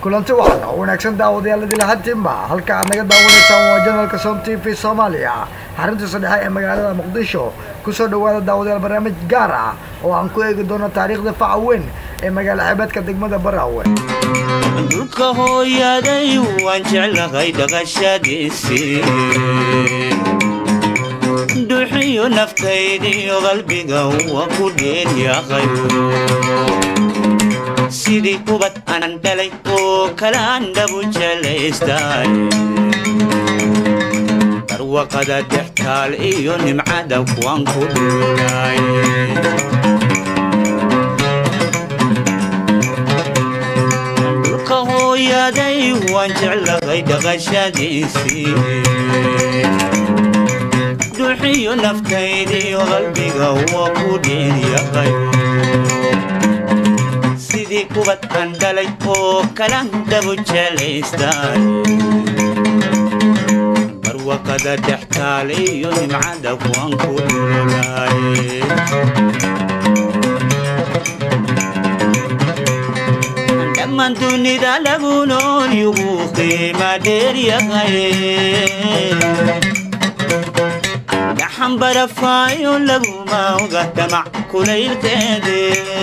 kulanti waxan oo wanaagsan daawadayaal idil hatinba halka aad naga daawanaysaan waa janalka som t v soomaaliya xaruntiisa dhexe ee magaalada muqdisho kusoo dhawaada daawadayaal barnaamij gaar ah oo aan ku eegi doono taariikhda faca weyn ee magaalo xeebeedka degmada baraawe dhulka hooyaday waan jeclahay dhaqashadiisii dhuuxiyo naftaydiyo qalbiga waa ku dheeryahay sidii ubad anan dhalay oo kalaan dhabu jelaystay barwaqada dextaal iyo nimcada waan ku dhuulay dhulka hooyaday waan jeclahay dhaqashadiisii dhuuxiyo naftaydiyo qalbiga waa ku dheeryahay sidii kubad aan dhalay oo kalan dhabu jelaystay barwaqada dhextaal iyo nimcada waan ku dhulay dhammaan dunida lagu nool yugu qiima dheeryahay gaxan barafaayo laguma oga damac kulaylkeede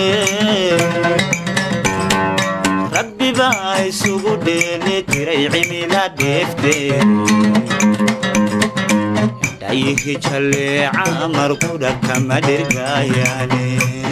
rabbi baa isugu dheeli tiray cimila dheefteed dhayihi jalleeca markudha kama dhirgaayaane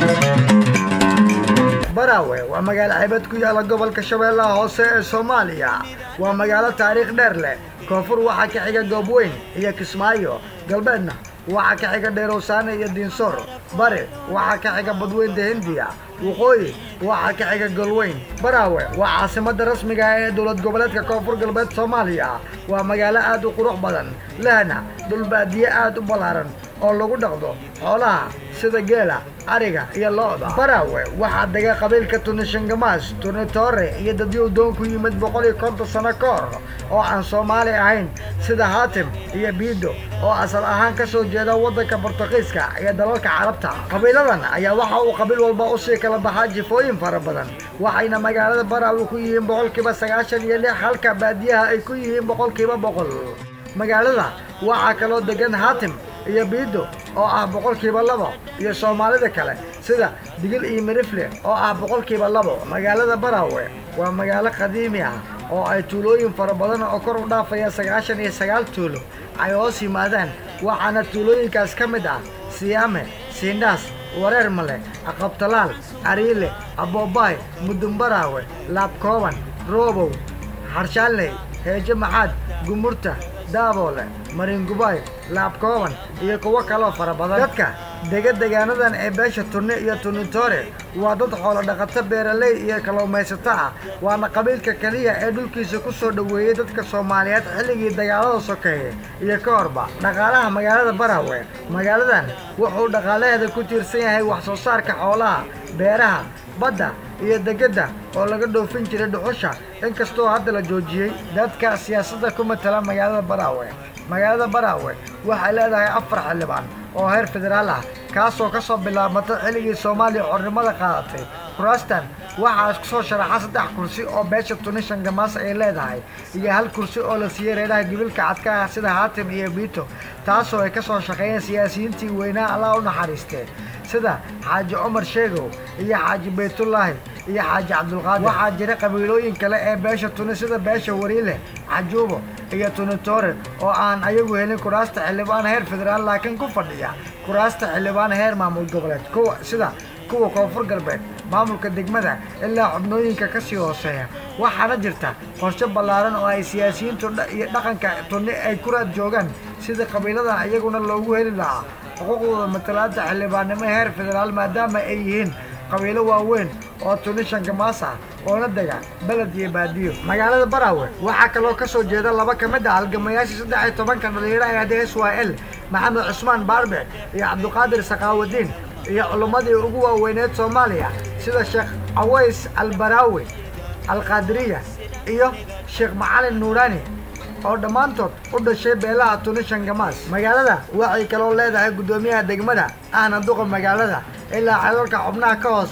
baraawe waa magaalo xeebeed ku yaala gobolka shabeellaha hoose ee soomaaliya waa magaalo taariikh dheer leh koonfur waxaa ka xiga goobweyn iyo kismaayo galbeedna waxaa ka xiga dheerowsaane iyo diinsoor bari waxaa ka xiga badweynta hindiya waqooyi waxaa ka xiga golweyn baraawe waa caasimadda rasmiga ah ee dowlad goboleedka koonfur galbeed soomaaliya waa magaalo aad u qurux badan lehna dhul baadiye aad u ballaaran oo lagu dhaqdo xoolaha sida geela ariga iyo lo-da baraawe waxaa dega qabiilka tunishangamaas tunitore iyo dadyow doon ku yimid boqol iyo konton sano ka hor oo aan soomaali ahayn sida haatim iyo biido oo asal ahaan ka soo jeeda waddanka bortugiiska iyo dalalka carabta qabiiladan ayaa waxa uu qabiil walba usii kala baxaa jifooyin fara badan waxayna magaalada baraawe ku yihiin boqolkiiba sagaashan iyo lix halka baadiyaha ay ku yihiin boqolkiiba boqol magaalada waxaa kaloo degan haatim iyo biido oo ah boqolkiiba labo iyo soomaalida kale sida digil iyo mirifle oo ah boqolkiiba labo magaalada baraawe waa magaalo qadiimi ah oo ay tuulooyin fara badan oo kor u dhaafaya sagaashan iyo sagaal tuulo ay hoos yimaadaan waxaana tuulooyinkaas ka mid ah siyaame siindhaas wareer male aqabtalaal ariile aboobaay mudunbaraawe laabkooban roobow xarshaanley heejo maxaad gumurta daaboole maringubaay laabkooban iyo kuwo kaloo fara badan dadka dega degaanadan ee beesha tunni iyo tunitore waa dad xoolo dhaqato beeraley iyo kalluumaysato ah waana qabiilka keliya ee dhulkiisa ku soo dhoweeyey dadka soomaaliyeed xilligii dagaalada sokeeye iyo ka horba dhaqaalaha magaalada baraawe magaaladan wuxuu dhaqaalaheeda ku tiirsan yahay wax soo saarka xoolaha beeraha badda iyo degedda oo laga dhoofin jiray dhuxusha inkastoo hadda la joojiyey dadka siyaasadda ku matala magaalada baraawe magaalada baraawe waxay leedahay afar xildhibaan oo heer federaal ah kaasoo ka soo bilaabmata xilligii soomaaliya xornimada qaadatay kuraastan waxaa isku soo sharaxa saddex kursi oo beesha tunishan gamaas ay leedahay iyo hal kursi oo la siiyey reeraha gibilka cadka ah sida haatim iyo biito taasoo ay ka soo shaqeeyeen siyaasiyiintii weynaa allah u naxariistee sida xaaji cumar sheegow iyo xaaji baytullaahi iyo xaaji cabdulqaadir waxaa jira qabiilooyin kale ee beesha tuni sida beesha wariile cajuubo iyo tunitore oo aan ayagu helin kuraasta xildhibaan heer federaal laakiin ku fadhiya kuraasta xildhibaan heer maamul goboleed kuwa sida kuwa koonfur galbeed maamulka degmada ilaa xubnooyinka ka sii hooseeya waxaana jirta qorshe ballaaran oo ay siyaasiyiintu iyo dhaqanka tunni ay ku raad joogaan sida qabiiladan iyaguna loogu heli lahaa xuquuqdooda matalaada xildhibaannimo heer federaal maadaama ay yihiin qabiilo waaweyn oo tunishan gamaas ah oona dega beled iyo baadiyo magaalada baraawe waxaa kaloo ka soo jeeda laba ka mid ah halgamayaashii saddex iyo tobanka dhalinyaro ee hadda s y l maxamed cusmaan baarbe iyo cabdiqaadir sakaawadiin iyo culummadii ugu waaweyneed soomaaliya sida sheekh caways albaraawi alqaadiriya iyo sheekh macalin nuuraani oo dhammaantood u dhashay beelaha tunishan gamaas magaalada waxay kaloo leedahay guddoomiyaha degmada ahna duqa magaalada ilaa celalka xubnaha ka hooseeya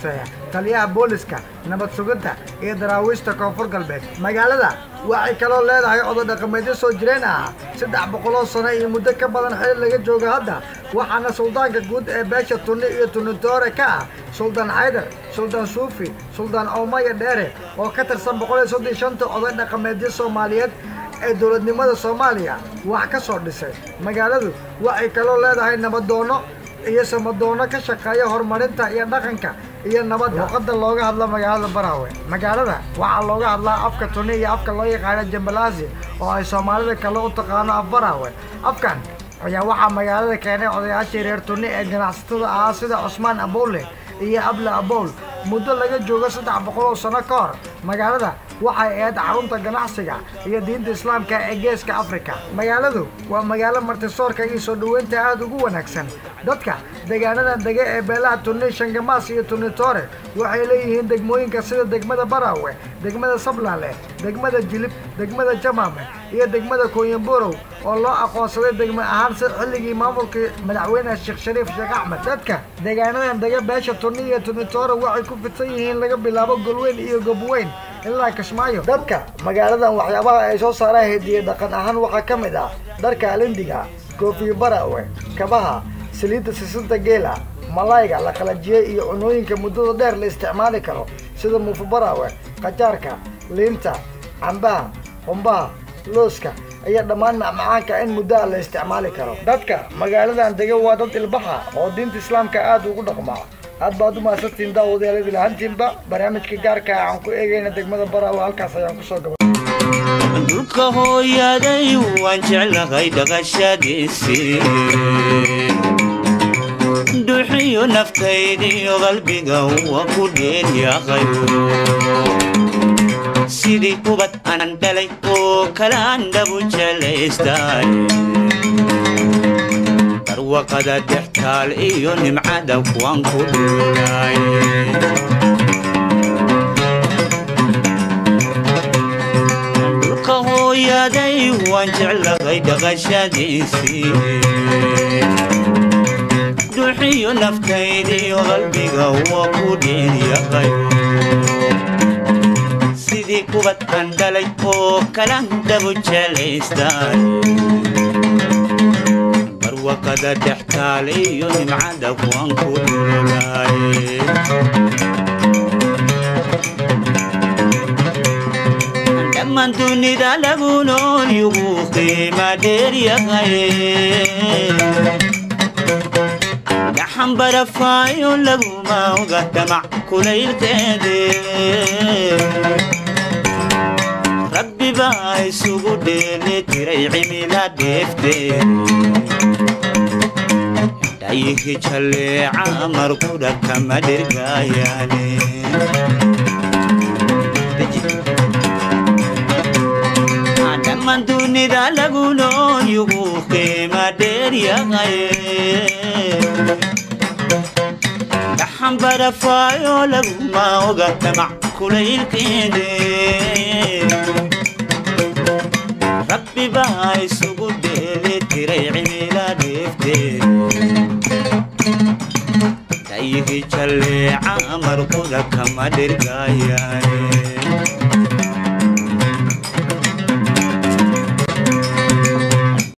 taliyaha booliska nabad sugidda iyo daraawiishta koonfur galbeed magaalada waxay kaloo leedahay oday dhaqameedyo soo jireen ah saddex boqoloo sano iyo muddo ka badan xili laga joogo hadda waxaana suldaanka guud ee beesha tunni iyo tunitoore ka ah suldaan xaydar suldaan suufi suldaan oomaya dheere oo ka tirsan boqol iyo soddon shanta oday dhaqameedyo soomaaliyeed ee dowladnimada soomaaliya wax ka soo dhisay magaaladu waxay kaloo leedahay nabadoono iyo samadoono ka shaqeeya horumarinta iyo dhaqanka iyo nabadda luqadda looga hadlo magaalada baraawe magaalada waxaa looga hadlaa afka tuni iyo afka loo yaqaano jambalaasi oo ay soomaalida kale u taqaano af baraawe afkan ayaa waxaa magaalada keenay odayaashii reer tuni ee ganacsatada ahaa sida cusmaan abowle iyo able abowl muddo laga joogo saddex boqol oo sano ka hor magaalada waxay ahayd xarunta ganacsiga iyo diinta islaamka ee geeska afrika magaaladu waa magaalo martisoorka iyo soo dhoweynta aada ugu wanaagsan dadka deegaanadan dege ee beelaha tuni shangamaas iyo tunitore waxay leeyihiin degmooyinka sida degmada baraawe degmada sablaale degmada jilib degmada jamaame iyo degmada kooyamburow oo loo aqoonsaday degmo ahaan si xilligii maamulkii madaxweyne sheekh shariif sheekh axmed dadka deegaanadan dege beesha tuni iyo tunitore waxay ku fidsan yihiin laga bilaabo golweyn iyo gobweyn ilaa kismaayo dadka magaaladan waxyaabaha ay soo saaraan hediye dhaqan ahaan waxaa ka mid ah dharka alindiga koofiyo baraawe kabaha saliidda sisinta geela malayga la qalajiyey iyo cunooyinka muddada dheer la isticmaali karo sida muufa baraawe qajaarka liinta cambaha qumbaha looska iyo dhammaan macmacaanka in muddoa la isticmaali karo dadka magaaladan dege waa dad ilbaxa oo diinta islaamka aada ugu dhaqmaa aad baad u mahadsantiin daawadayaal lahaantiinba barnaamijka gaarka ah aan ku eegayna degmada baraawe halkaas ayaan kusoo gaba dhulka hooyaday waan jeclahay dhaqashadiisii dhuxiyo naftaydiyo qalbiga waa ku dheelyahay sidii ubad anan dhalay oo kalaan dhabu jelaystay barwaqada dhextaal iyo nimcada kuwan ku dhuulay dhulka hooyaday waan jeclahay dhaqashadiisii dhuxiyo naftaydiyo qalbiga waa ku dheelyahay sidii kubad aan dhalay oo kalan dhabu jelaystay barwaqada dhextaal iyo nimcada kuwan ku dhulay dhammaan dunida lagu nool yugu qiima dheeryahay gaxan barafaayo laguma oga dhamac kulaylkeede rabbi baa isugu dheeli tiray cimila dheefteed dhayihi jalleeca markudha kama dhirgaayaane dhammaan dunida lagu nool yugu qiima dheeryahay dhaxan barafaayo laguma oga dhamac kulaylkeede rabbi baa isugu dheeli tiray cimila dheefteed dhayihi jalleeca markuda kama dhirgaayaane